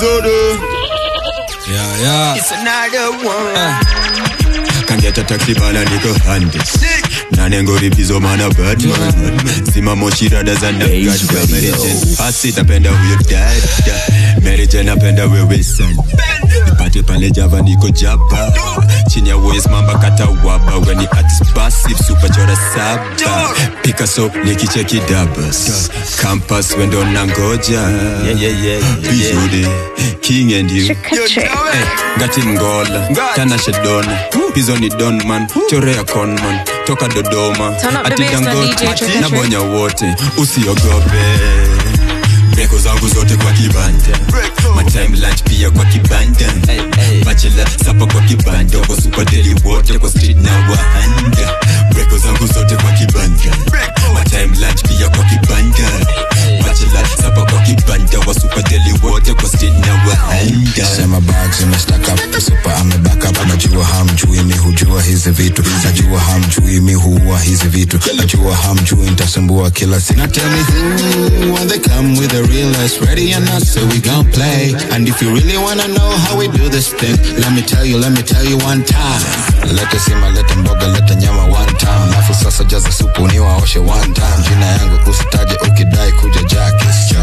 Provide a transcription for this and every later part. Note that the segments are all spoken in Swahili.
disorder. Yeah, yeah. It's another one. Can get a taxi man and niko handi nanengo ripizo mana batman zima moshi rada za nagada merijen pasi napenda huyo dada merijen napenda wewe sana nipate pale java niko japa chini ya wes mamba kata waba weni artist passive super chora saba picasso nikicheki dabas campus wendo nangoja bizude king and you Eh, ngati mgola tanashe dona pizo ni donman chorea conman toka dodoma Turn up the ati bass na dangote DJ Trick or na Treat. bonya wote usiogope breko zangu zote kwa kibanda matime lunch pia kwa kibanda bachela sapa kwa kibanda kwa super deli wote kwa street na wahanda breko zangu zote kwa kibanda matime lunch pia kwa kibanda bachela sapa kwa kibanda wa super deli wote kwa street na wahanda sema bags imestack up super ameback up najua hamjui mi hujua hizi vitu najua hamjui mi huua hizi vitu najua hamjui nitasumbua kila siku Now tell me who when they come with the realest ready or not so we gon' play and if you really wanna know how we do this thing let me tell you let me tell you one time leta sima leta mboga leta nyama one time alafu sasa jaza supu niwaoshe one time jina yangu usitaje ukidai kuja Jackis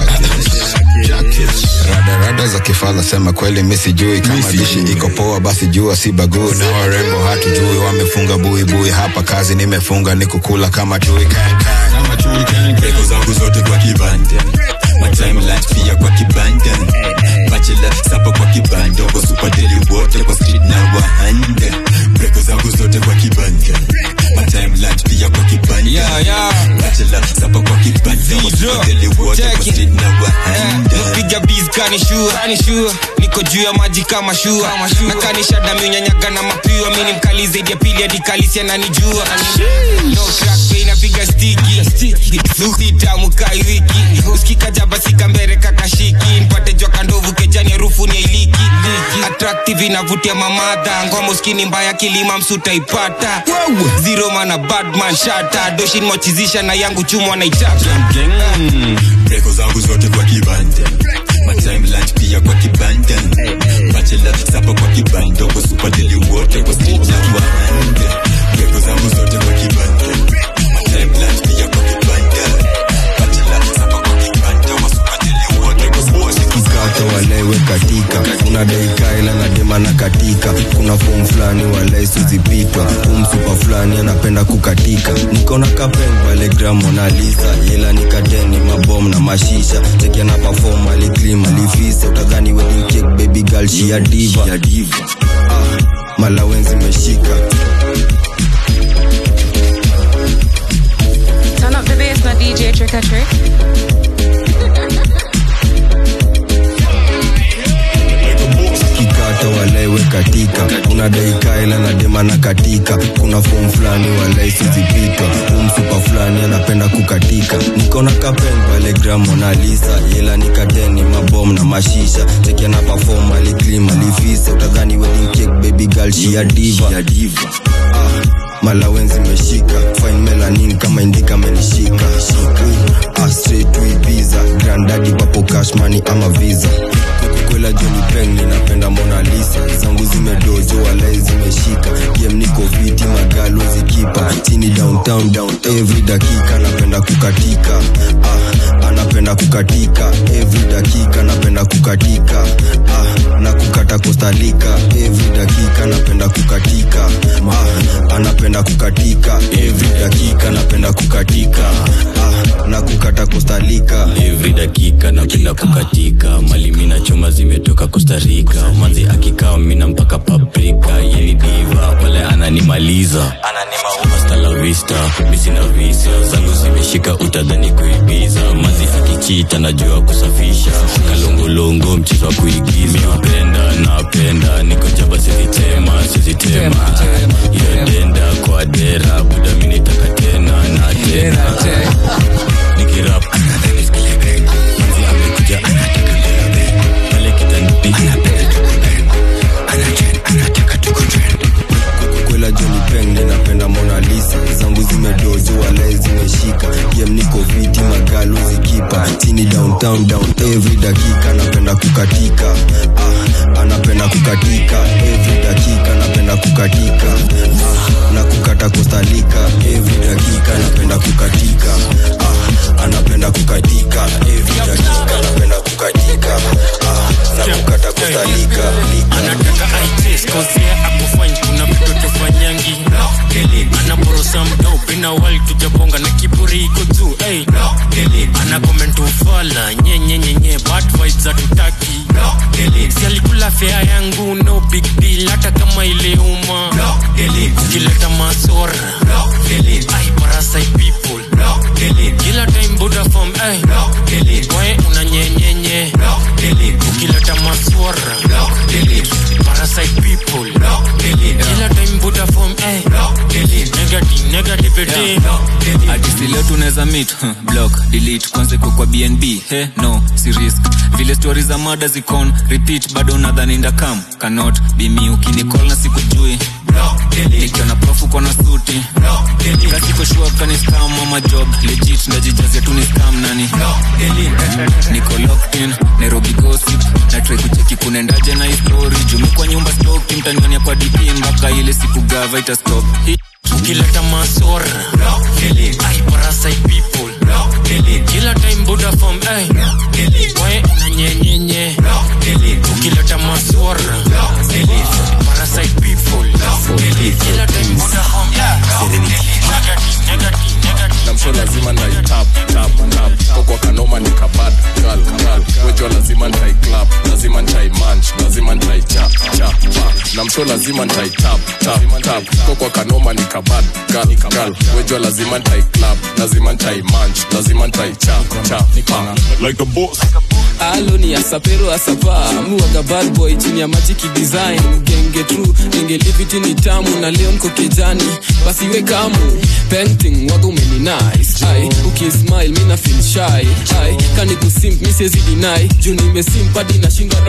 Jackis rada rada za kifala sema kweli mi sijui kama dishi iko poa basi jua si baguu na warembo hatujui wamefunga buibui hapa kazi nimefunga ni kukula kama chui Kan, kan. Kama chui, kan, kan. breko zangu zote kwa kibanda matime lunch pia kwa kibanda bachela sapa kwa kibanda kwa super deli wote kwa street na wahanda breko zangu zote kwa kibanda matime lunch pia kwa kibanda Yeah, yeah. bachela sapa kwa kibanda kwa super deli wote kwa street na wahanda piga biz kanishua kanishua niko juu ya maji kama shua na kanisha dami unyanyaga na mapiwa mi ni mkali zaidi ya pili hadi kalisi ananijua no crack pay napiga stiki nusi tamu kai wiki usikika jaba sika mbere kakashiki nipate jwa kandovu kejani harufu ni ya iliki attractive inavutia mamadha ngoma uskini mbaya kilima msuta ipata zero mana badman shata doshin mochizisha na yangu chumwa naitaka breko zangu zote kwa kibanda matime lunch pia kwa kibanda bachela sapa kwa kibanda kwa super deli wote kwa street na wahanda breko zangu zote kwa kibanda matime lunch pia kwa kibanda bachela sapa kwa kibanda kwa super deli wote kwa street mkato walewe katika kuna daikaila na dema na katika kuna fomu fulani walai sizipitwa umsupa fulani anapenda kukatika nikona kapen pale gramonalisa ila nikateni mabom na mashisha tekiana pafom aliklim alifisa utadhani wedding cake baby girl shia diva ah, malawenzi meshika Turn up the bass na DJ Trick or Trick. kikata walewe katika kuna daikaila na dema na katika kuna fomu fulani walai sizipitwa umsupa fulani anapenda kukatika nikona kapen pale gramonalisa ila nikateni mabom na mashisha tekiana pafom aliklim alifisa utadhani wedding cake baby girl shia diva ah, malawenzi meshika fine melanin kama indika menishika Ah, straight to Ibiza grandadi papo cashmani ama visa kwela joni peng ninapenda mona lisa zangu zimedojo walai zimeshika game niko viti magalo zikipa chini downtown down every dakika napenda kukatika ah, anapenda kukatika every dakika napenda kukatika ah, na kukata kostalika every dakika napenda kukatika ah, anapenda kukatika every dakika napenda kukatika ah, na kukata kostalika every dakika napenda kukatika mali mina choma zimetoka kostarika manzi akikaa mina mpaka paprika yeni diva pale ananimaliza Hasta la vista misina visa zangu zimeshika utadhani kuibiza manzi akichita najua kusafisha kalongolongo mchezo wa kuigiza napenda napenda niko jaba sizitema sizitema iyo denda kwa dera buda minitaka tena na tena nikirap manzi amekuja anataka mbele pale kitandani kwela joni peng ninapenda mona lisa zangu zimedojo walai zimeshika game niko viti magalo zikipa sini downtown down every dakika napenda kukatika ah, anapenda kukatika every dakika napenda kukatika ah, na kukata kustalika every dakika napenda kukatika ah, anapenda kukatika every dakika napenda kukatika ah, na kukata kustalika anataka aites kosea akufanya kuna vitu tufanyangi anaporosa mdope na wali tujabonga na kiburi iko juu hey. ana comment ufala nyenyenyenye bad vibes hatutaki si alikula fea yangu no big deal hata kama ile uma ukileta masora ai parasite people kila time buda form ay we una nyenyenye ukileta maswara parasite people kila time buda form ay negative negativity Artist leo tunaweza meet huh, block delete kwanza iko kwa bnb he no si risk vile stori za mada zikon repeat bado nadhani ndakam cannot be me ukinicall na sikujui nikiona profu kona suti kasiko shua kani scam ama job legit ndajijazia tu ni scam nani niko locked in nairobi gossip na try kucheki kunaendaje na histori jumekwa nyumba stoki mtanionia kwa dp mpaka ile siku gava ita stop Hii ukileta masora ai parasite people kila time buda form ay we una nyenyenye ukileta maswara parasite people kila time buda form negative negative negative namsho lazima nai tap tap tap kokwa kanoma nikabad gal gal wejo lazima ntai club lazima ntai manch lazima ntai cha cha pa namsho lazima ntai tap tap tap kokwa kanoma nikabad gal gal wejo lazima ntai club lazima ntai manch lazima ntai cha cha pa like a boss alo ni asapero asapa muwaga bad boy chini ya magic design genge tru genge liviti ni tamu na leo nko kijani basi we kamu painting waga umeni nice ai ukismile mina feel shy ai kani kusimp mi siwezi deny juu nimesimpadi nashindwa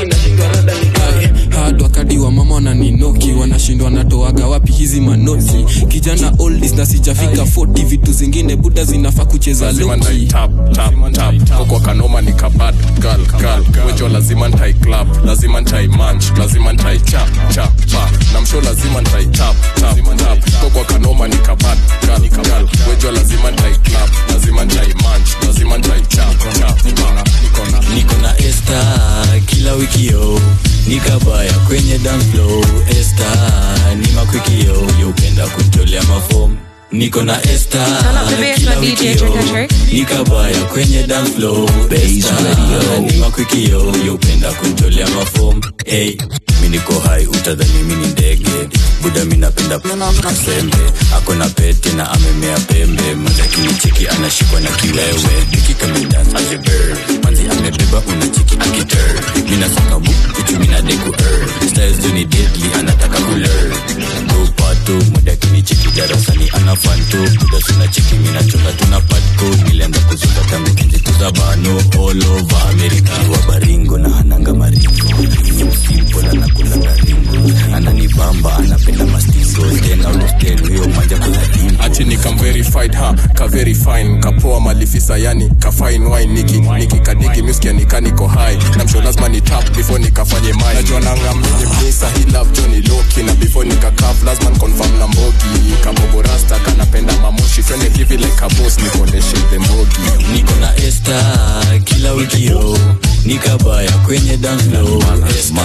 ai hard wakadi wa mama wananinoki wanashindwa natoaga wapi hizi manoti kijana oldis na sijafika 40 vitu zingine buda zinafaa kucheza lazima ntai loki tap tap tap kokwa kanoma nikabad gal gal wejo lazima ntai club lazima ntai manch lazima ntai cha cha pa namsho lazima ntai tap tap tap kokwa kanoma nikabad gal gal wejo lazima ntai club lazima ntai manch lazima ntai cha cha pa niko na esta kila wikio nikabaya kwenye dance flow esta ni makwikio yeupenda kutolea mafom niko na esta Turn up the bass kila for DJ wikio Trick or Trick. nikabaya kwenye dance flow esta ni makwikio yeupenda kutolea mafom hey mi niko hai utadhani mi ni ndege buda mi napenda sembe ako na pete na amemea pembe mazakini cheki anashikwa na kiwewe nikikamidans azibir manzi amebeba unacheki akiter minasaka bu kuchumina deku er styles juni deadly anataka kuler gopatu mudakini cheki darasani anafanto buda suna cheki minachonga tuna patko nilianza kuzunga tangu kijituza bano all over america wa baringo na hananga maringo simple anakulanga ringo ananibamba anapenda mastizo ten out of ten huyo manja kuna dimbo ati nikam verified ha ka very fine kapoa malifisa yani ka fine wine niki niki kadigi muskia nikaniko high namsho lazima ni tap before nikafanye mai najua nanga mjini mnisa hi love Johnny Loki na before nikakaf lazima confirm na mbogi kabobo rasta kanapenda mamushi twende hivi like a boss nikoneshe the mbogi niko na esta kila wikio nikabaya kwenye dance floor esta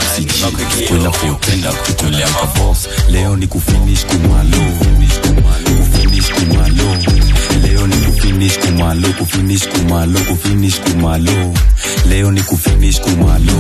kwenda kupenda kutolea mavos leo ni kufinish kumalo kufinish kumalo leo ni kufinish kumalo kufinish kumalo kufinish kumalo leo ni kufinish kumalo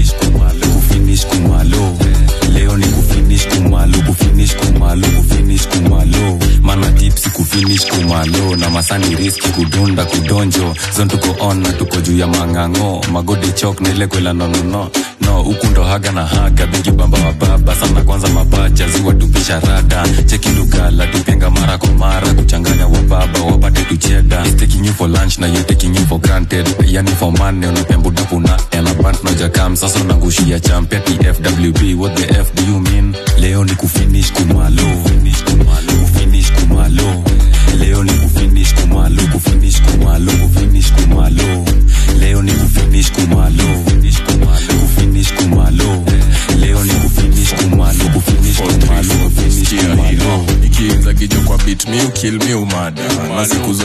kufinish kumalo leo ni kufinish kumalo kufinish kumalo kufinish kumalo mana tipsi kufinish kumalo na masani riski kudunda kudonjo zon tuko on na tuko juu ya mang'ang'o magode chok na ile kwela nonono no huku ndo haga na haga bigi bamba wa baba sana kwanza mapacha ziwa tupisha rada cheki lugala tupenga mara kwa mara kuchanganya wa baba wapate tucheda He's taking you for lunch na you taking you for granted yani for money unapembudapu na elabant na jakam sasa unangushia champia tfwb what the f do you mean leo ni kufinish kumalo kufinish kumalo kufinish kumalo leo ni kufinish kumalo kufinish kumalo kufinish kumalo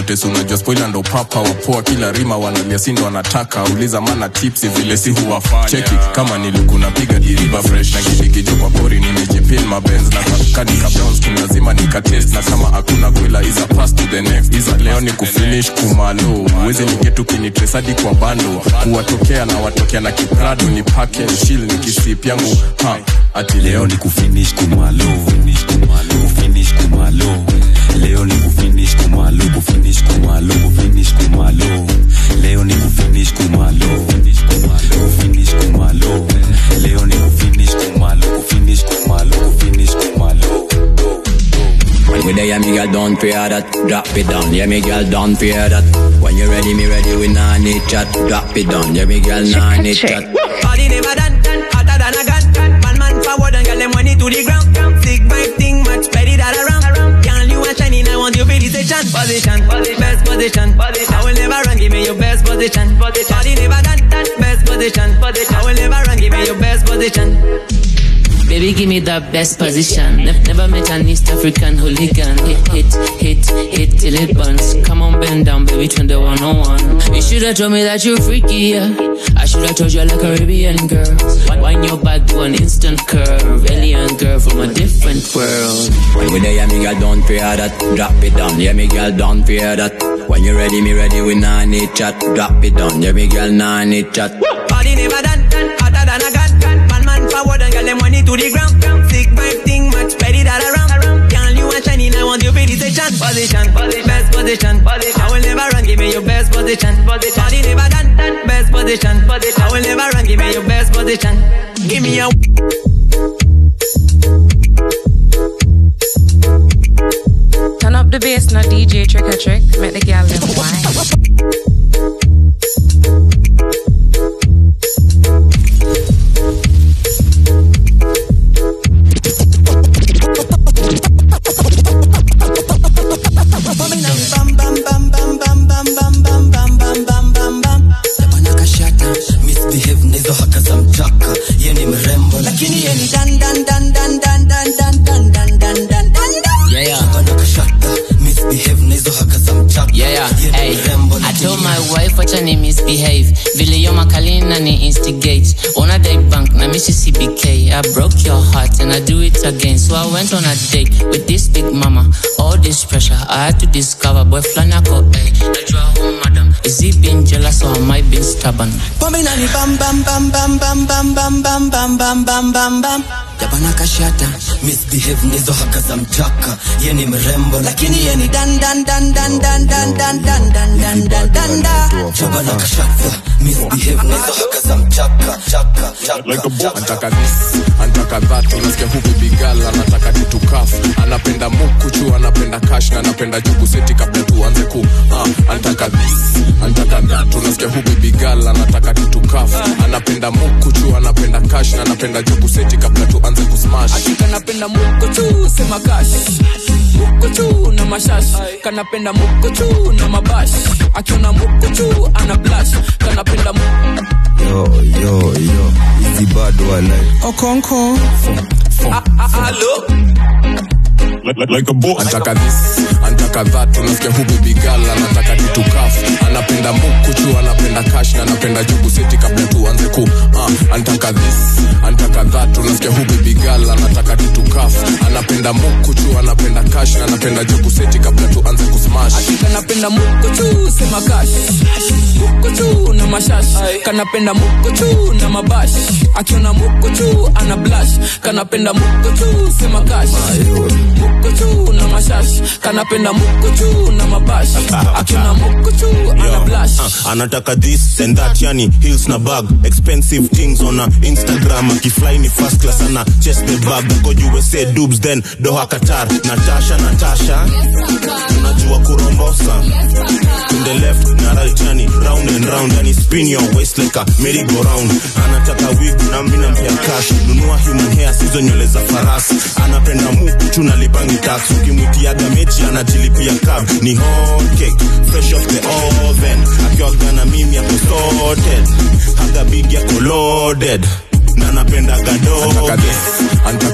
zote si unajua spoila ndo papa wapoa kila rima wanalia sindo wanataka uliza mana tipsi vile si huwafanya cheki kama nilikuna piga diriva fresh na kidikijo kwa pori nimejipin mabenz na kakadika brownskin lazima nikatest na kama hakuna kwela is a pass to the next iza leo ni kufinish kumalo uwezi nigetu kinitresadi kwa bando kuwatokea na watokea na kiprado ni pake shil ni kisip yangu ha ati leo ni kufinish kumalo kufinish kumalo kufinish kumalo leo ni kufinish kumalo kufinish kumalo kufinish kumalo leo ni kufinish kumalo kufinish kumalo kufinish kumalo leo ni kufinish kumalo kufinish kumalo kufinish kumalo When they hear me girl don't fear that Drop it down, yeah me girl don't fear that When you ready, me ready, we nah need chat Drop it down, yeah me girl nah need chat Body never done, hotter than a gun. Man, man forward and get them money to the ground. Sick vibe thing, much spread it all around. Girl, you are shining, I want you feel the station. Position, best position. I will never run, give me your best position. Body never done, best position. I will never run, give me your best position. Baby, give me that best position. Ne- never met an East African hooligan. Hit, hit, hit, hit till it burns. Come on, bend down, baby, turn the 101. You should have told me that you're freaky, yeah. I should have told you I like Caribbean girls. Wind your back to an instant curve. Alien girl from a different world. When they hear me girl don't fear that Drop it down, yeah me girl don't fear that When you ready, me ready, we nah need chat Drop it down, yeah me girl nah need chat Body never done, hotter than a gun. Man, man forward and get them money to the ground. Sick vibe thing, much spread it all around. Girl, you are shining, I want you feel the station. Position, best position. I will never run, give me your best position. Body never done, best position. I will never run, give me your best position. Give me a Turn up the bass, not DJ Trick or Trick. Make the gal them wine. misbehave na hizo haka za mchaka ye ni mrembo lakini ye ni dan dan dan dan dan dan dan dan dan dan dan dan Yeah, yeah. Bana kashata misbehave na hizo haka za mchaka Yeah, yeah. Hey, I told my wife wacha ni misbehave vile yo makalina ni instigate ona day bank na mishi cbk i broke your heart and i do it again so i went on a date with this big mama all this pressure i had to discover boy flani ako hey, najua home madam is he being jealous or am i being stubborn pombe nani bam bam bam bam bam bam bam bam bam bam bam bam bam jabana kashata misbehave na hizo haka za mchaka ye ni mrembo lakini ye ni dan dan dan dan dan dan dan dan dan dan dan dan da jabana kashata misbehave na hizo haka za mchaka chaka chaka antaka this antaka that unasikia huku bigal anataka titukaf anapenda mukuchu anapenda kash na anapenda juku seti kabla tuanze ku uh, antaka this antaka that unasikia huku bigal anataka titukaf anapenda mukuchu anapenda kash na anapenda juku seti kabla tuanze kusmash kanapenda mukuchu sema kash mukuchu na mashash kanapenda mukuchu na mabash akiona mukuchu ana blash kanapenda mu- yo yo yo hizi bado walai okonko like a boss. antaka this antaka that unasikia huku bigal anataka titukaf anapenda mukuchu anapenda kash na anapenda juku seti kabla tuanze ku uh, antaka this antaka that unasikia huku bigal anataka titukaf anapenda mukuchu anapenda kash na anapenda juku seti kabla tuanze kusmash kanapenda mukuchu sema kash mukuchu na mashash kanapenda mukuchu na mabash akiona mukuchu ana blash kanapenda mukuchu sema kash mukuchu na mashash kanapenda mukuchu na mabash akiona mukuchu ana blash Uh, anataka this and that yani hills na bag expensive things on a instagram akifly ni first class ana chest the bag go usa dubs then doha qatar natasha natasha unajua kurombosa to the left na right yani round and round yani spin your waist like a merry go round anataka wig na mimi nampea cash nunua human hair sizo nywele za farasi anapenda mukuchu na lipangi tax ukimwitiaga mechi anajilipia cab ni hot cake fresh off the oven akiwaga na mimi yako sorted haga big yako loaded na napenda Antaka gadoge this, antaka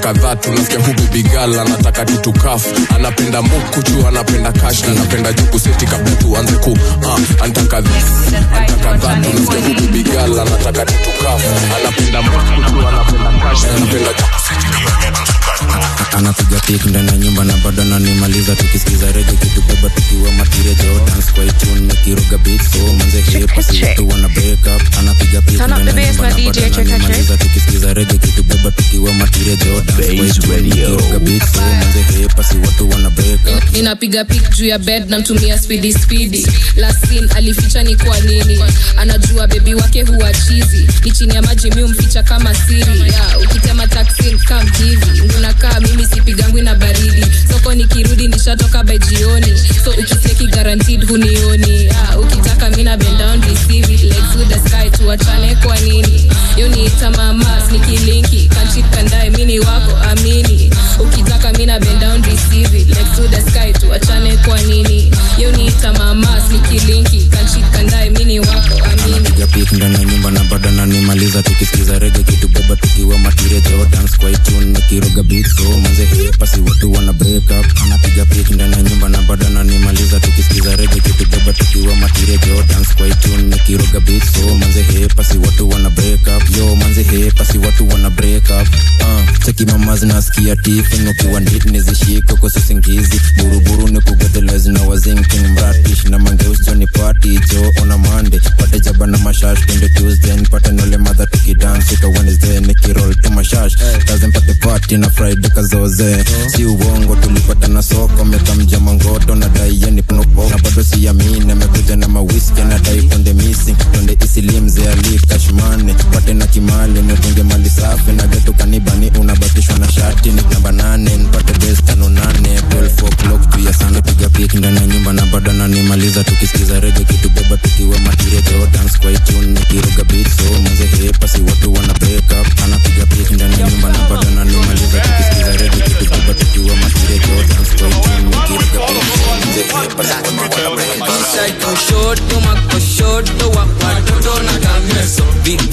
anataka dhatu nasikia hu bibigal anataka tutukafu anapenda mukuchu anapenda kash na anapenda juku seti kabla tuanze ku uh, anataka this anataka dhatu nasikia hu bibigal anataka tutukafu anapenda mukuchu anapenda kash na anapenda juku seti kabla anapiga pik ndani ya nyumba na bado ananimaliza tukisikiza rege kitubeba tukiwa matirejo dance kwa itune nikiruga beat so manze hip si watu wana break up anapiga pik Turn up ndani the ya bass nyumba na na DJ bado Trick or Trick. ananimaliza tukisikiza rege kitubeba tukiwa matirejo dance kwa itune nikiruga beat so manze hip si watu wana break up ninapiga pik juu ya bed namtumia spidi spidi lasin alificha ni kwa nini anajua bebi wake huwa chizi ni chini ya maji mi umficha kama siri ya ukitema taksin kam hivi ngunakaa mimi sipigangwi na baridi soko nikirudi nishatoka by jioni so ukiseki guaranteed hunioni ya ukitaka mina bend down receive it legs with the sky tuachane kwa nini yo niita mamas nikilinki kanchit kandae mini wako amini ukitaka mina bend down receive it legs to the sky tuachane kwa nini yo niita mamas nikilinki kanchit kandae mini wako amini anapiga pik ndani ya nyumba na bado ananimaliza tukisikiza rege kitubeba tukiwa matirejo dance kwa itune nikiruga beat so manze hip si watu wana break up anapiga pik ndani ya nyumba na bado ananimaliza tukisikiza rege kitubeba tukiwa matirejo dance kwa itune nikiruga beat so manze hip si watu wana break up yo manze hip si watu wana break up uh, cheki mama zinasikia tifin ukiwa ndit nizishiko kwa sisingizi buruburu ni kugodelezi na wazinking mratish na mangeus joni party jo ona mande pate jaba na mashash twende tuesday nipate nole madha tukidance ika wednesday nikirol tu mashash kazi mpate party na friday kazoze si uongo tulipata na soko mekamja mangoto na dai yeni pnopo na bado siamini amekuja na mawiski na dai konde missing twende isilimze ali kashmane pate na kimali nitunge mali safi na getu kanibani unabatishwa na shati ni namba nane nipate best tano nane 12 o'clock tu ya sana piga pik ndani ya nyumba na bado ananimaliza tukisikiza rege kitubeba tukiwa matirejo dance kwa itune nikiruga beat so manze hip si watu wana break up anapiga pik ndani ya nyumba na bado ananimaliza tukisikiza rege kitubeba tukiwa matirejo dance kwa itune nikiruga beat so manze hip si watu wana break up Inside kushoto makoshoto wa watoto na kameso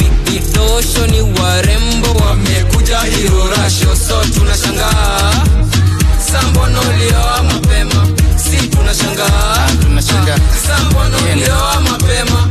vidosho ni warembo wamekuja hirorasho so tunashangaa sambonolioa mapema si tunashangaa sambonolioa mapema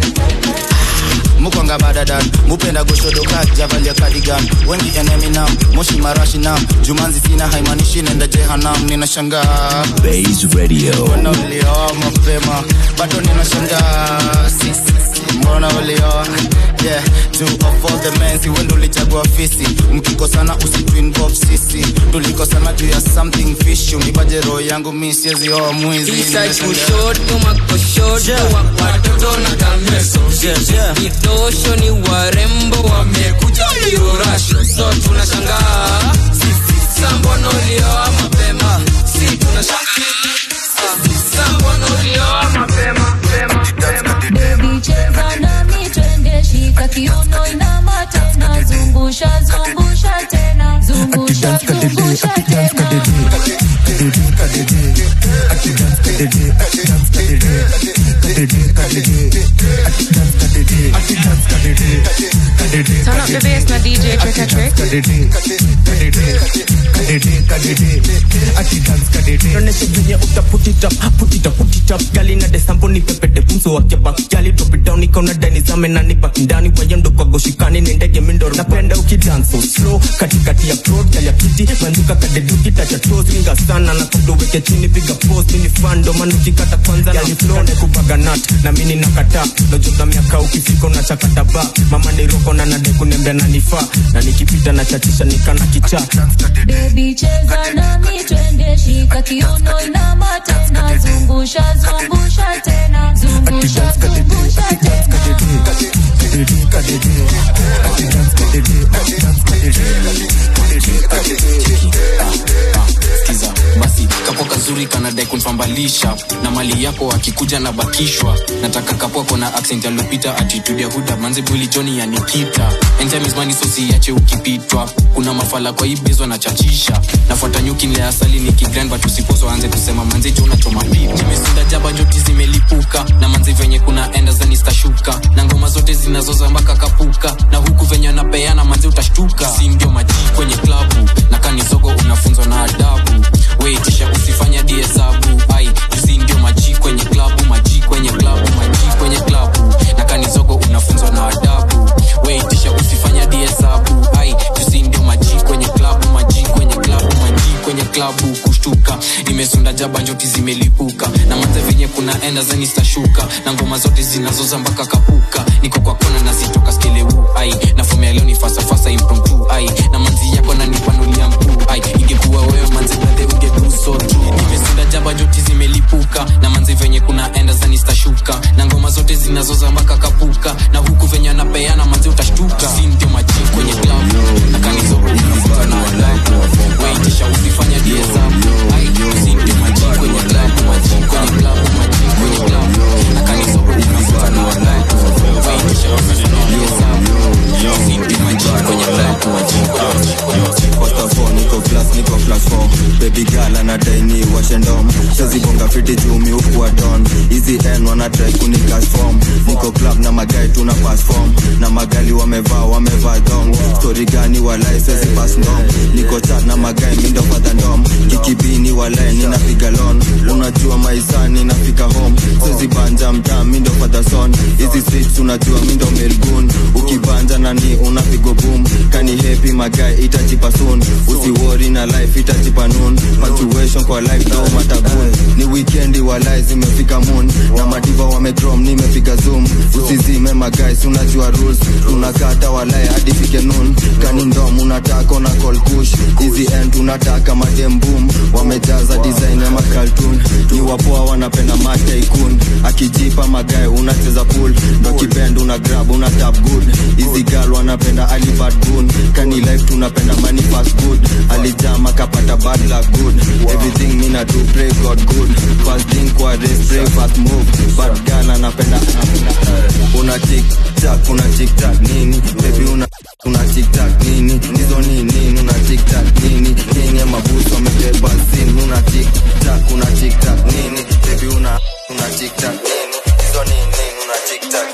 mukwanga badadan mupenda goshodoka javalia kadigan wengi eneminam moshi marashinam jumanzi sina haimanishi nenda jehanam ninashangaa mbona ulioa mapema bado ninashangaa Sisi, mbona ulioa yeah two of all the men si wendo ulichagua fisi mkikosana usituinvolve sisi tulikosana juu ya something fish unipaje roho yangu mi siwezi oa mwizi Inside Ninashangaa. kushoto makoshoto wa watoto na kameso vidosho ni warembo wamekuja hirorasho so tunashangaa sambonolioa mapema si tunashangaa sambonolioa mapema Baby cheza nami twende shika kiuno inama tena zungusha zungusha tena zungusha zungusha tena Turn up the bass na DJ Trick or Trick. Tuoneshe venye uta put it up, put it up, put it up. Gali na desambo ni pepete pumso wake back. Gali drop it down ikaona dani zame na nipa kindani kwa yendo kwa goshikani ni ndege mindoro. Napenda ukidance so slow katikati ya pro gali ya kiti manduka kadeduki tacha toes ringa sana na kudo weke chini piga pose mini fando manuki kata kwanza na flow na kupaga nut na mini nakata nojoga miaka ukifika unachakata ba mama ni roko na nade kunembea na nifaa na nikipita na chachisha nikana kichaa Baby cheza nami twende shika kiuno inama tena zungusha zungusha tena zungusha zungusha tena skiza basi kapo kazuri kanadai kunfambalisha na mali yako akikuja na bakishwa nataka kapwako na accent ya lupita attitude ya huda manze bwili joni ya nikita anytime is money so siache ukipitwa kuna mafala kwa hii bezwa na chachisha nafuata nyuki nile asali ni kigrind but usiposo anze kusema manze jo unachoma pipi nimesunda jaba njoti zimelipuka na manze venye kuna enda zanistashuka na ngoma zote zinazoza mpaka kapuka na huku venye napeana manze utashtuka si ndio maji kwenye klabu na kanisogo unafunzwa na adabu weitisha usifanya diesabu ai jusi ndio maji kwenye klabu maji kwenye klabu maji kwenye klabu na kanisogo unafunzwa na adabu weitisha usifanya diesabu ai jusi ndio maji kwenye klabu maji kwenye klabu maji kwenye klabu kushtuka nimesunda jaba njoti zimelipuka na manze venye kuna enda zanistashuka na ngoma zote zinazoza mpaka kapuka niko kwa kona nazitoka skeleu ai na fomu ya leo ni fasafasa impromptu ai na manzi yako nanipanulia mkuu ai ingekuwa wewe manze brother ungeduso tu nimesunda jaba njoti zimelipuka na manze venye kuna enda zanistashuka na ngoma zote zinazoza mpaka kapuka na huku venye anapeana manze utashtuka si ndio maji kwenye klabu na kanizogo unafuta na adabu weitisha usifanya diesabu ai si ndio maji kwenye klabu maji kwenye klabu maji kwenye klabu na kanizogo unafuta na adabu weitisha usifanya diesabu si ndio maji kwenye klabu maji First of all, niko class, niko class 4 Baby girl anadai ni washendom Shazibonga fiti jumi huku wa don Easy N wana try kunikas form Niko club na magai tuna pass form Na magali wamevaa wamevaa dong Story gani walai sezi pass ndom Niko chat na magai mindo father ndom Kikibini walai ninapiga lon Unajua maisani nafika home Sezi banja mtaa mindo father son Hizi streets unajua mindo melgun Ukibanja nani unapigo boom Kani happy magai itajipa soon usiwori na life itajipa noon punctuation kwa life no matagun ni weekendi walai zimefika moon na madiva wamedrom nimepiga zoom usizime magais unajua rules tunakata walai hadi fike noon kani ndom unataka na call push easy end unataka madem boom wamejaza design ya makaltun ni wapoa wanapenda mataikun akijipa magae unacheza pool ndo kibend una grab una tap good easy girl wanapenda alibad gun kani life tunapenda money fast good alijama kapata bad luck good everything mina do pray god good fast thing kwa race pray fast move bad girl anapenda una tik tak una tik tak nini baby una una tik tak nini hizo nini una tik tak nini nini mabusu amebeba simu una tik tak una tik tak nini baby una una tik tak nini hizo nini una tik tak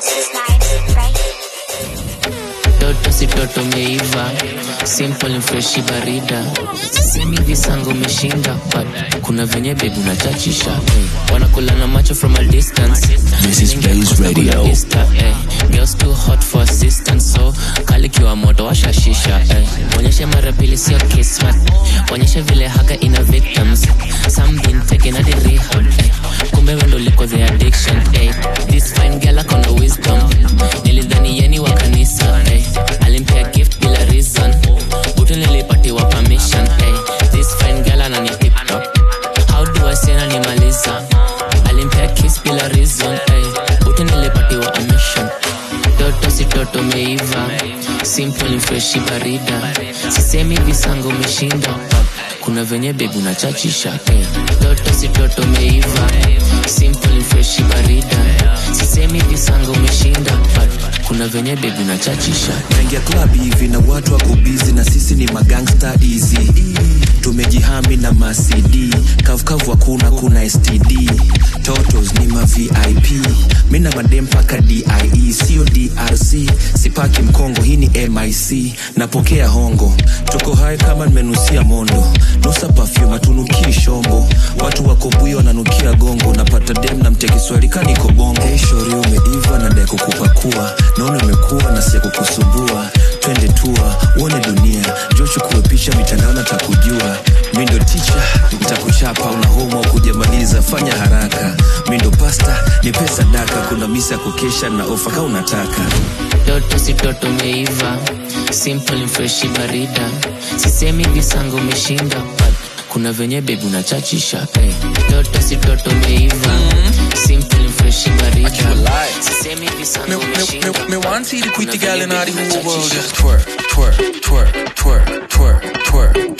toto si toto meiva simple and freshi barida sisemi visango umeshinda but kuna venye bebi unachachisha hey. wanakula na macho from a distance This is Blaze Radio. Insta, hey. girls too hot for assistance so kalikiwa moto washashisha hey. onyeshe mara pili sio kismat onyeshe vile haga ina victims some been taken at the rehab hey. kumbe wendo liko the addiction hey. this fine girl akona wisdom nilidhani yeni wa kanisa hey. alimpea gift bila reason butu nilipatiwa permission hey. this fine girl anani tiktok how do I say nanimaliza alimpea kiss bila reason hey. butu nilipatiwa admission toto si toto meiva simple ni freshi barida sisemi visango umeshinda kuna venye bebi unachachisha hey. toto si toto meiva simple ni freshi barida sisemi visango umeshinda but kuna venye bebi unachachisha naingia club hivi na watu wako busy na sisi ni magangsta easy tumejihami na macd kavukavu hakuna kuna std totos ni ma vip mi na madem paka die sio drc sipaki mkongo hii ni mic napokea hongo toko hai kama nimenusia mondo nusa pafyum atunukii shombo watu wako bui wananukia gongo napata dem na mtia kiswahili kaniko bongo hey, shori umeiva na dai kukupakua naona umekuwa na sia kukusumbua twende tua uone dunia jo chukue picha mitandao natakujua mi ndo ticha nitakuchapa una homa ukujamaliza fanya haraka mi ndo pasta ni pesa daka kuna misa ya kukesha na ofa ka unataka toto si toto meiva simple and freshi barida sisemi visango umeshinda but kuna venye bebi unachachisha hey. toto si toto meiva simple and freshi barida sisemi visango umeshinda Me want see the pretty girl in all the whole world just twerk, twerk, twerk, twerk, twerk, twerk, twerk.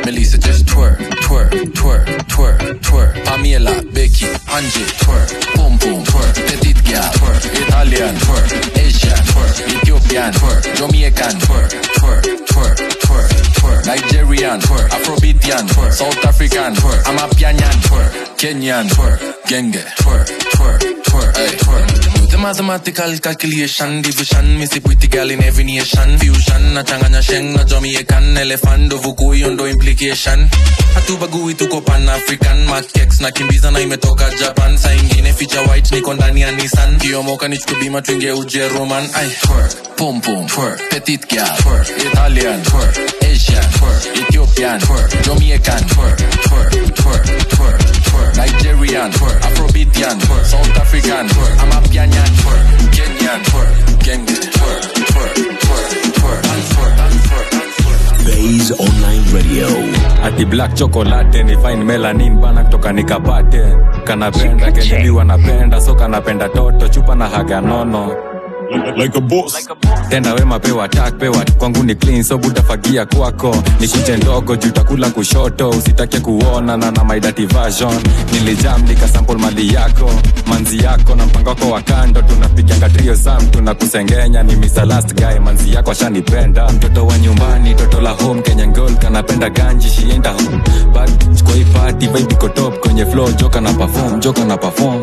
Melissa just twerk, twerk, twerk, twerk, twerk. Pamela, Becky, Angie, twerk, boom boom, twerk. Petite gal, twerk. Italian, twerk. Asian, twerk. Ethiopian, twerk. Jamaican, twerk, twerk, twerk, twerk, twerk. Nigerian, twerk. Afrobeatian, twerk. South African, twerk. Amapianyan, twerk. Kenyan, twerk. Genge, twerk, twerk, twerk, ay, twerk. Do the mathematical calculation, division, missy pretty gal in every nation. Fusion, na changanya sheng, na Jamaican, elephant, uvukuyo ndo implication. Hatubagui tuko pan African, makex na kimbiza na imetoka Japan. Saa ingine feature white, niko ndani ya Nissan. Kiomoka nichukue bima tuingie Ujeruman. Ay, twerk, pum pum, twerk, petite gal, twerk, Italian, twerk, Asian, twerk, Ethiopian, twerk, Jamaican, twerk, twerk, twerk, twerk, twerk, Nigerian, twerk, Afrobeatian, twerk, South African, twerk, Amapianyan, twerk, Kenyan, twerk, Genge, twerk, twerk, twerk, twerk, twerk, twerk, twerk. Bays Online Radio. ati black chocolate ni fine melanin bana kutoka nikapate kanapenda kenyebi wanapenda so kanapenda toto chupa na haga nono like a boss. tenda wema pewa tak pewa kwangu ni clean so butafagia kwako ni kuche ndogo juu takula kushoto usitake kuona na na my dirty version nilijam nikasample mali yako manzi yako na mpango wako wa kando tunapiganga trio sam tunakusengenya ni Mr. last guy manzi yako ashanipenda mtoto wa nyumbani toto la home Kenyan girl kanapenda ganji shienda home but kwa hii party vibe iko top kwenye flow joka na perform joka na perform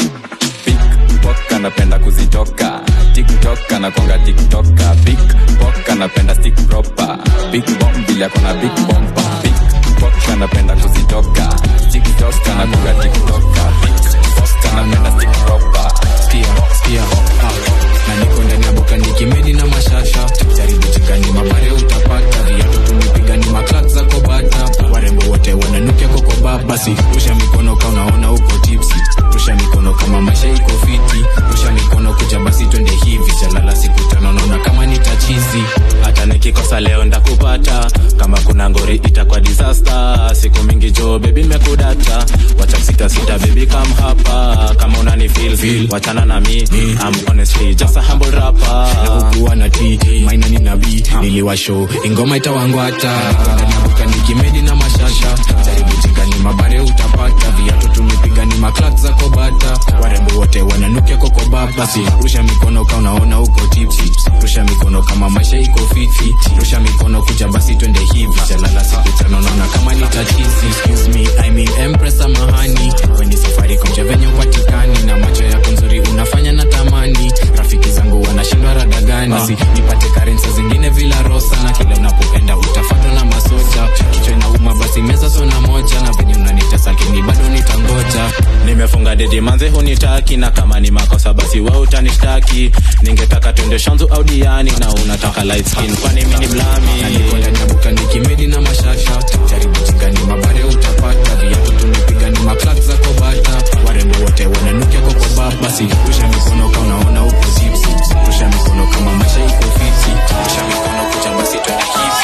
Pickpock anapenda kuzitoka tiktok anakwanga tiktoka big pok anapenda stick proper big bomb vile akona big bomba pickpock anapenda kuzitoka tiktok anakwanga tiktoka big pok anapenda stick proper Skia, skia, ah. na niko ndani ya boka nikimedi na mashasha jaribu chingani mabare utapata viatu tumepiga ni maklak za kobata warembo wote wananukia kokoba basi rusha mikono ka unaona uko tipsi rusha mikono kama maisha iko fiti rusha mikono kuja basi twende hivi chalala siku tano naona kama nitachizi hata nikikosa leo ndakupata kama kuna ngori itakuwa disaster siku mingi jo bebi nimekudata wacha sita sita bebi kam hapa kama unani feel, feel. wachana na mi I'm honestly just a humble rapper nakukuwa na t maina ni nabii niliwasho ingoma itawangwata nabuka nikimedi na mashasha jaribu chingani mabare utapata viatu tumepiga ni maklak za kobata warembo wote wananukia kokoba basi rusha mikono ka unaona uko tipsi rusha mikono kama maisha iko fiti rusha mikono kuja basi twende hivi chalala siku tano naona kama ni tatizi excuse me I mean empress samahani weni safari komche venye upatikani na macho yako nzuri unafanya na tamani rafiki zangu wanashindwa rada gani basi nipate karensa zingine vila rosa na kila unapoenda utafatwa na masoja kichwa inauma basi meza sona moja na venye unanitesa kini bado nitangoja nimefunga dedi manze hunitaki na kama ni makosa basi we utanishtaki ningetaka twende shanzu au diani na unataka light skin kwani mini blami nyabuka nikimedi na mashasha jaribu chingani mabare utapata viatu tumepiga ni maklak za kobata warembo wote wananukia kokoba basi rusha mikono ka unaona uko tipsi rusha mikono kama maisha iko fiti rusha mikono kucha basi twende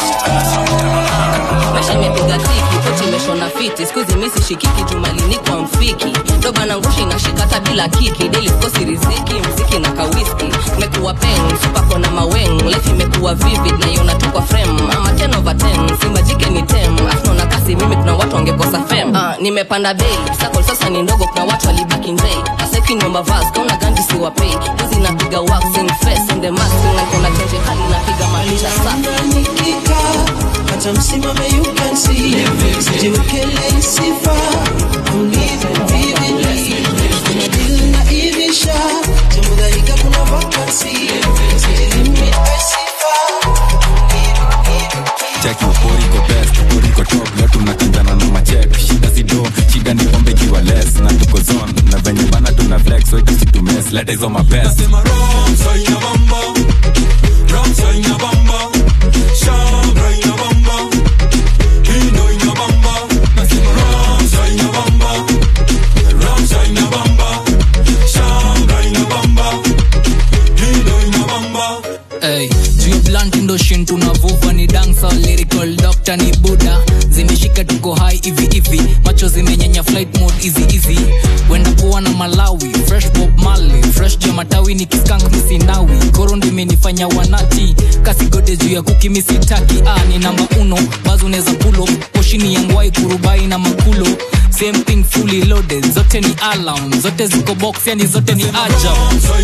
hivi maisha imepiga tiki poti imeshona fiti skuizi misi shikiki jumalini kwa mfiki doba na ngushi nashikata bila kiki deli kosi riziki mziki na kawiski mekuwa peng supako na maweng life imekuwa vivid na iona tu kwa frame ama 10 over 10 simba jike ni tem afno na kasi mimi kuna watu wangekosa fem ah, nimepanda bei sakol sasa ni ndogo kuna watu walibaki njei aseki nyomba vas kauna ganji siwapei hizi napiga waxing face in the mask na kuna tenje hali napiga maisha safi hata msimame you can see sijiwekele sifa ulive vividly kuna deal na ivisha tumudhaika kuna vakansi sijilimit sifa cheki uporiko best uporiko top leo tunakinjana na machek shida sido shida ni pombe ikiwa less na tuko zone na venye bana tuna flex so itasitumes leta hizo mabest Hey, juu blunt ndo shin tunavuva ni dancer lyrical doctor ni buda zimeshika tuko high hivi hivi macho zimenyenya flight mode easy easy wenda kuwa na malawi fresh bob mali fresh jua matawi ni kiskank misinawi koro rondo imenifanya wanati kasigode juu ya kukimisitaki ah, ni namba uno bazo unaweza pulo poshini ya ngwai kurubai na makulo same thing fully loaded zote ni alarm zote ziko box yani zote ni ajab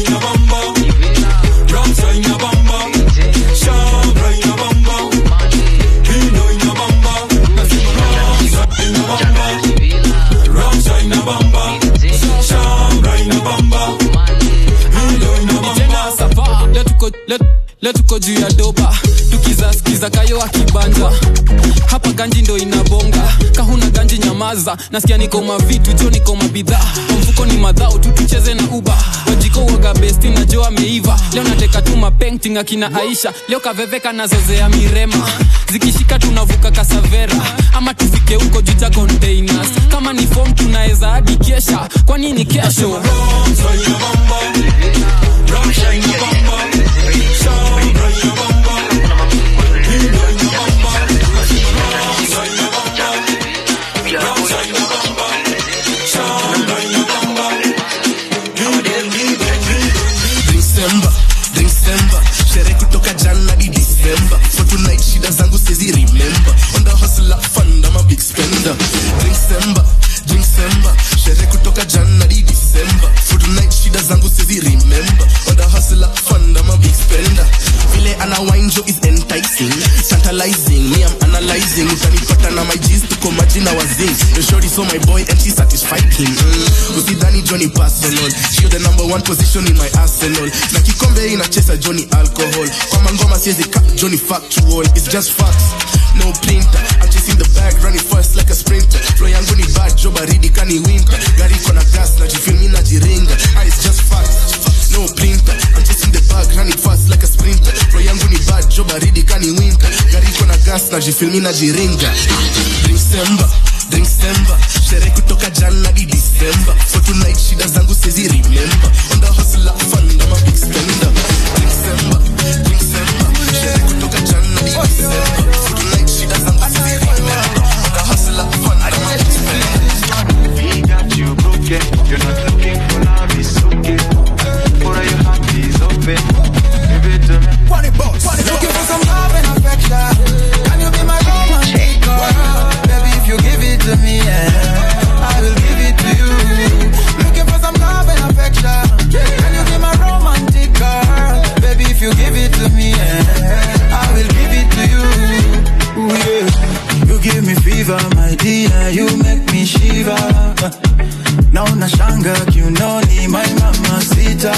tena sapa leo tuko- leo- leo tuko juu ya doba tukizaskiza kayo akibanja hapa ganji ndo inabonga kahuna ganji nyamaza nasikia niko mavitu jo niko mabidhaa Kwa mfuko ni madhao tu tucheze na uba wajiko waga besti na jo ameiva leo nateka tu mapenting akina aisha leo kaveveka nazozea mirema zikishika tunavuka kasavera ama tufike huko juu cha containers kama ni fom tunaweza hadi kesha kwa nini kesho December, December sherehe kutoka jana di December for tonight shida zangu sizi remember on the hustle up fund I'm a big spender December, December sherehe kutoka jana di December for tonight shida zangu sizi remember on the hustle up fund I'm a big spender vile ana wine jo is enticing tantalizing me I'm analyzing utanipata na my G's tuko maji na wazing the shorty saw my boy and she satisfied him mm. usidhani Johnny personal she the number one position in my arsenal na kikombe inacheza Johnny alcohol kwa mangoma siwezi cut Johnny factual it's just facts no printer I'm chasing the bag running fast like a sprinter flow yangu ni bad jo baridi kani winter gari iko na gas na jifil mi najiringa ah, it's just facts no printer I'm chasing the bag running fast like a sprinter flow yangu ni bad jo baridi kani winter gari iko na gas na jifil mi najiringa December December sherehe kutoka jana di December for tonight shida zangu sizi remember on the hustle up fun I'm a big spender December December sherehe kutoka jana di December for tonight shida zangu sizi remember on the hustle up fun I'm a big spender We got you broken. You're not looking for love, it's okay. For your heart is open. Give it to me. Looking for some love and affection. Can you be my romantic girl? Baby, if you give it to me, yeah, I will give it to you. Looking for some love and affection. Can you be my romantic girl? Baby, if you give it to me, yeah, I will give it to you. Ooh, yeah. You give me fever, my dear. You make me shiver. Now nashanga kiunoni, my mama sita.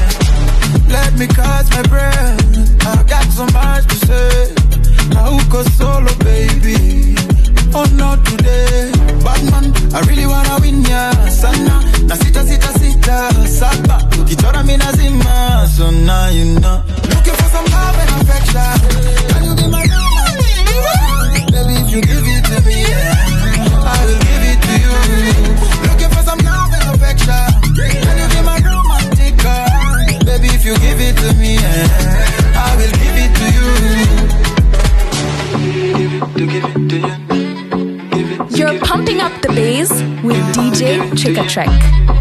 Let me catch my breath. I got so much to say. Hauko solo, baby. Oh, not today. Batman, I really wanna win ya sana. Na sita sita sita saba. Ukichora mi nazima. So now you know. Looking for some love and affection. Can you be my woman? Baby, if you give it to me, yeah, I will give it to you. Looking for some love and affection. Can you be my romantic girl? Baby, if you give it to me, yeah, I will give it to you. You're pumping up the bass with DJ Trick a Trek.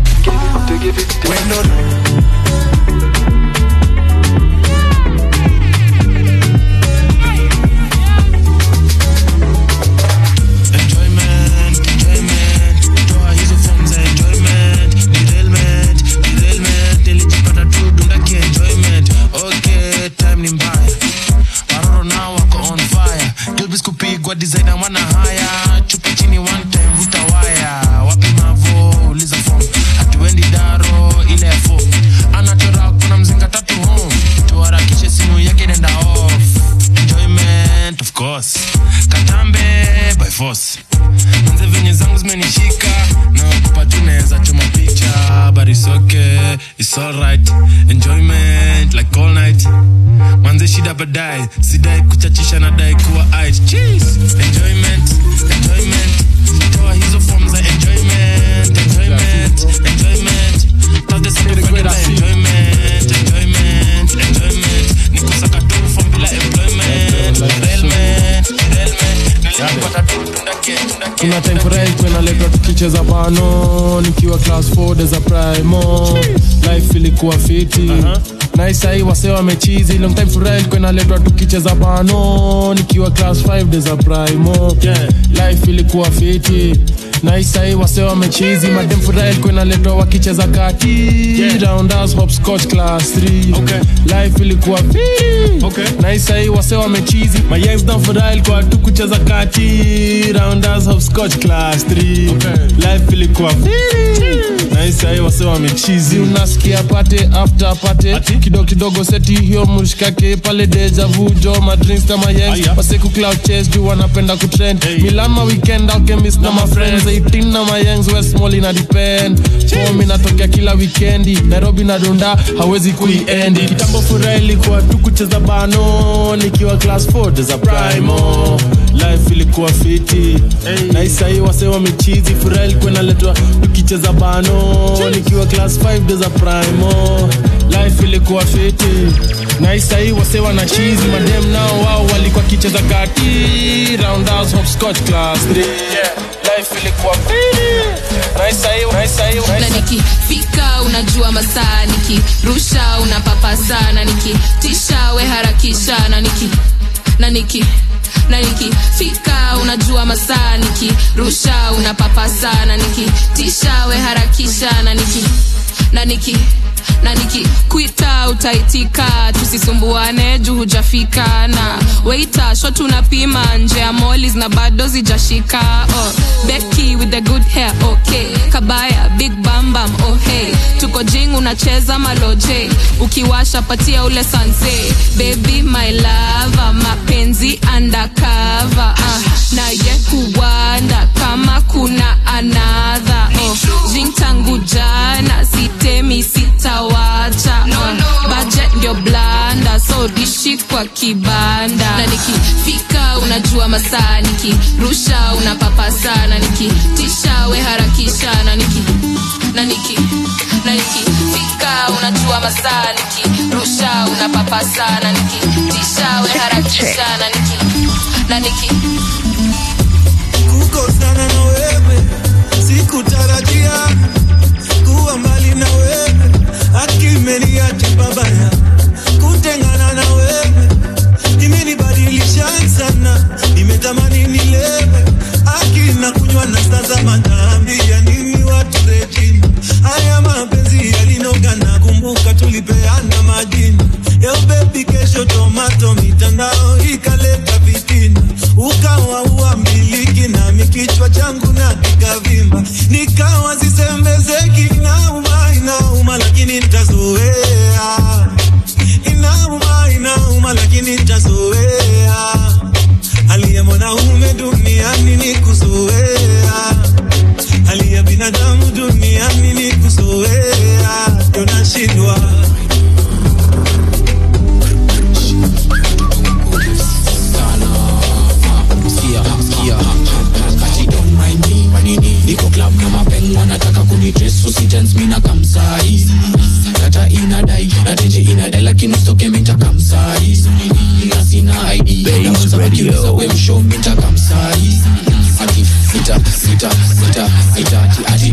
Enjoyment, enjoyment, toa hizo form za enjoyment, derailment, derailment, nilijipata tu dundaki enjoyment. Okay, time ni mbaya, waroro nao wako on fire, Gilbis kupigwa designer wana haya, chupa chini one time vuta waya, wapi mavo uliza form, hatuendi daro ile ya form, anachora kuna mzinga tatu home, tuharakishe simu yake nenda off, enjoyment of course, katambe by force manze venye zangu zimenishika na kupa tu naweza choma picha but it's okay it's alright enjoyment like all night manze shida baadaye sidai kuchachisha na dai kuwa it cheese enjoyment enjoyment toa hizo form za enjoyment enjoyment enjoyment Tafute siku kwenda enjoyment enjoyment enjoyment nikusaka tu form bila employment derailment derailment nilijipata tu tundake tundake kuna time furahi kwenaletwa tukicheza bano nikiwa class 4 deza primo life ilikuwa fiti naisai wase wamechizi long time furaha ilikuwa inaletwa tukicheza bano nikiwa class 5 days of primo yeah. life ilikuwa fiti naisai wase wamechizi madem furaha ilikuwa inaletwa wakicheza kati yeah. rounders hopscotch class 3 okay. life ilikuwa fiti okay. naisai wase wamechizi mayems na furaha ilikuwa tu kucheza kati rounders hopscotch class 3 okay. life ilikuwa fiti naisai wase wamechizi unasikia pate after pate kidogo kidogo seti hiyo mshikake pale deja vu jo madrinks na mayens waseku cloud chase juu wanapenda kutrend milan ma weekend alkemis na ma friends 18 na mayengs west mall ina depend form inatokea kila weekendi nairobi na dunda hawezi kuiendi kitambo furaha ilikuwa tu kucheza bano nikiwa class 4 deza primo life ilikuwa fiti na isai wase wamechizi furaha ilikuwa inaletwa tukicheza bano nikiwa class 5 deza primo life ilikuwa fiti na isai wase wana chizi madem nao wao walikuwa kicheza kati roundhouse hopscotch class 3 yeah. life ilikuwa fiti na isai na isai na nikifika unajua masaa nikirusha unapapasa na nikitisha we harakisha na niki na niki na nikifika unajua masaa nikirusha unapapasa na nikitisha we harakisha na niki na niki na nikikwita utaitika tusisumbuane juu hujafika na weita sho tunapima nje ya molis na bado zijashika oh, beki with the good hair okay kabaya big bambam oh hey tuko jing unacheza maloje ukiwasha patia ule sanse baby my lava mapenzi undercover uh, naye huwanda kama kuna anadha oh, jing tangu jana sitemi sitawacha no, no. budget ndio blanda so dishi kwa kibanda na nikifika unajua masaa nikirusha unapapasa na nikitisha we harakisha na niki na niki na nikifika unajua masaa nikirusha unapapasa na nikitisha we harakisha na niki na niki kukosana na wewe sikutarajia kuwa mbali na wewe akimeniacha babaya kutengana na wewe imenibadilisha sana nimetamani nilewe akina kunywa na sasa mataambia nini watu rejini haya mapenzi yalinoga na kumbuka tulipeana majini Yo baby kesho tomato mitandao ikaleta vitina ukawa uambiliki nami kichwa changu na kikavimba nikawa sisembezeki inauma inauma lakini nitazoea inauma inauma lakini nitazoea aliye mwanaume duniani ni kuzoea aliye binadamu duniani ni kuzoea ndio nashindwa niko club na mapeng wanataka kunitres usijans mina kamsai kata inadai natenje inadai lakini ustoke minta kamsai na sina id naweza kujiuza we msho minta kamsai ati sita sita sita sita ati ati